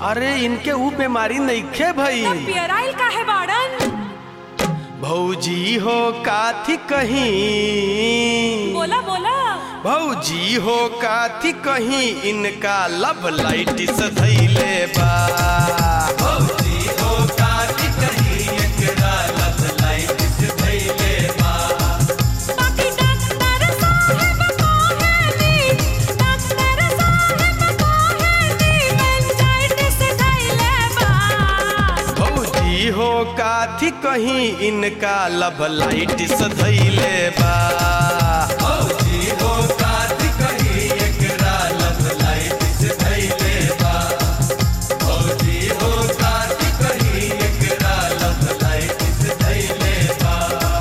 अरे इनके ऊ बीमारी नइखे भई तब पियराइल काहे बाड़न भौजी हो काथी कहीं बोला बोला भौजी हो काथी कहीं इनका लब लाइट सधैले बा भौजी हो काथी कहीं एकरा लब लाइट सधैले बा बाकी डॉक्टर साहब कहेली डॉक्टर साहब कहेली मेंजाइटिस धइले बा भौजी हो काथी कहीं इनका लब लाइट सधैले बा भौजी हो काथी कहीं एकरा लब लाइट सधैले बा भौजी हो काथी कहीं एकरा लब लाइट सधैले बा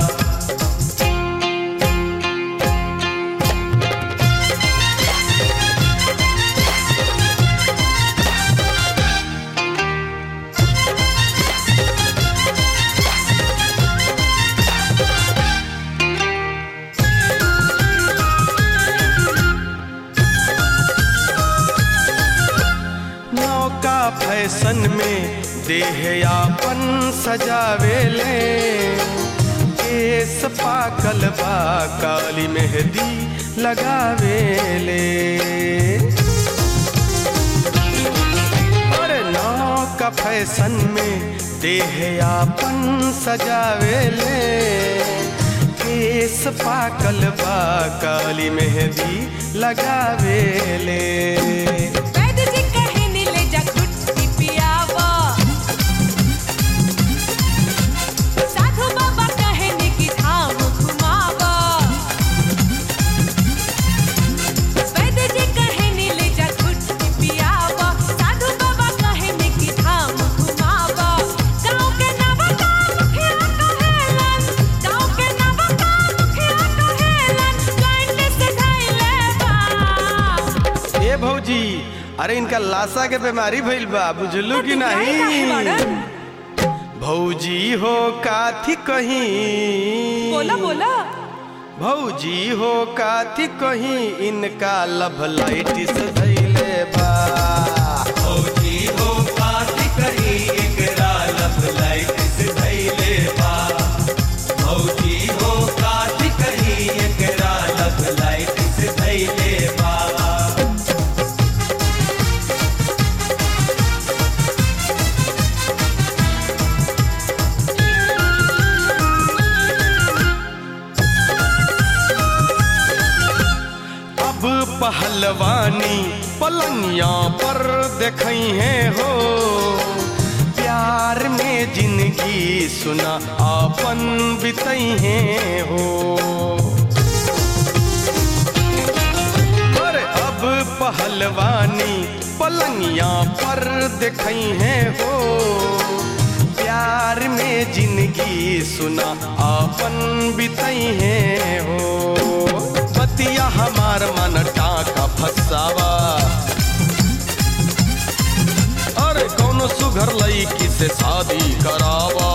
नौका फैशन में देह यापन सजावेले केस पाकल बा काली मेहंदी लगावेले अरे नौका फैशन में देह यापन सजावेले केस पाकल बा काली मेहंदी लगावेले वैद्य जी कहनी ले जा गुट्टी पियावा साधु बाबा कहनी कि धाम घुमावा वैद्य जी कहनी ले जा गुट्टी पियावा साधु बाबा कहनी कि धाम घुमावा गाँव के नवका मुखिया कहेलन गाँव के नवका मुखिया कहेलन जॉइंट से धइले बा ए भौजी अरे इनका लाशा के बीमारी भइल बा बुझलू कि काहे नहीं बाड़न? भौजी हो काथी कहीं बोला बोला भौजी हो काथी कहीं इनका लब लाइट सधैले बा भौजी हो काथी कहीं एकरा लब लाइट सधैले बा भौजी हो काथी कहीं एकरा लब लाइट सधैले बा अब पहलवानी पलंगिया पर देखई है हो प्यार में जिंदगी सुना आपन बितई है हो पर अब पहलवानी पलंगिया पर देखई है हो प्यार में जिंदगी सुना आपन बितई है हो बतिया हमार मन टाका फसावा अरे कौनो सुघर लईकी से शादी करावा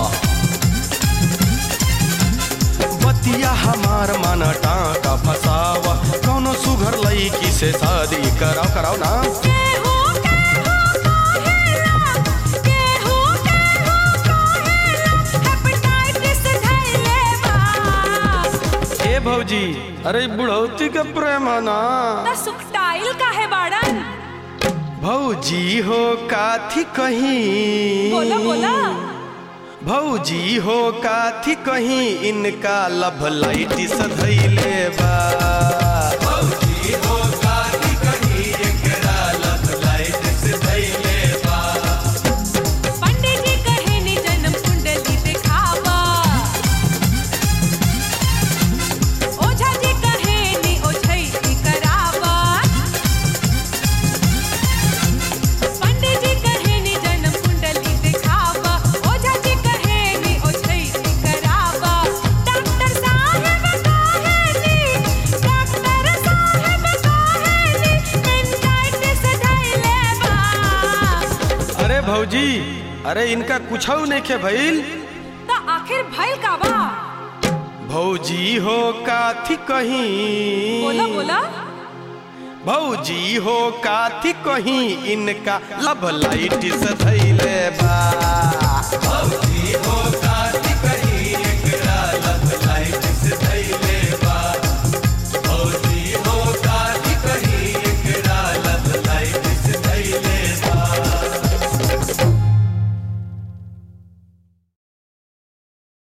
बतिया हमार मन टाका फसावा कौनो सुघर लईकी से शादी कराओ कराओ ना केहू केहू कहेला केहू केहू कहेला हेपेटाइटिस धइले बा ए भौजी अरे बुढ़ौती के प्रेम है ना त सुखटाइल काहे बाड़न भौजी हो काथी कहीं बोला बोला भौजी हो काथी कहीं इनका लब लाइट सधैले बा भौजी हो काथी कहीं एकरा लब लाइट सधैले बा पंडित जी कहनी जन्म कुंडली दिखावा ओझा जी कहनी ओझैती करावा पंडित जी कहनी जन्म कुंडली दिखावा ओझा जी कहनी ओझैती करावा डॉक्टर साहब कहनी डॉक्टर साहब कहनी मेंटाइटिस धइले बा अरे भौजी अरे इनका कुछ नहीं खे भइल त आखिर भइल का बा भौजी हो काथी कहीं बोला बोला भौजी हो काथी कहीं इनका लब लाइट से धैले बा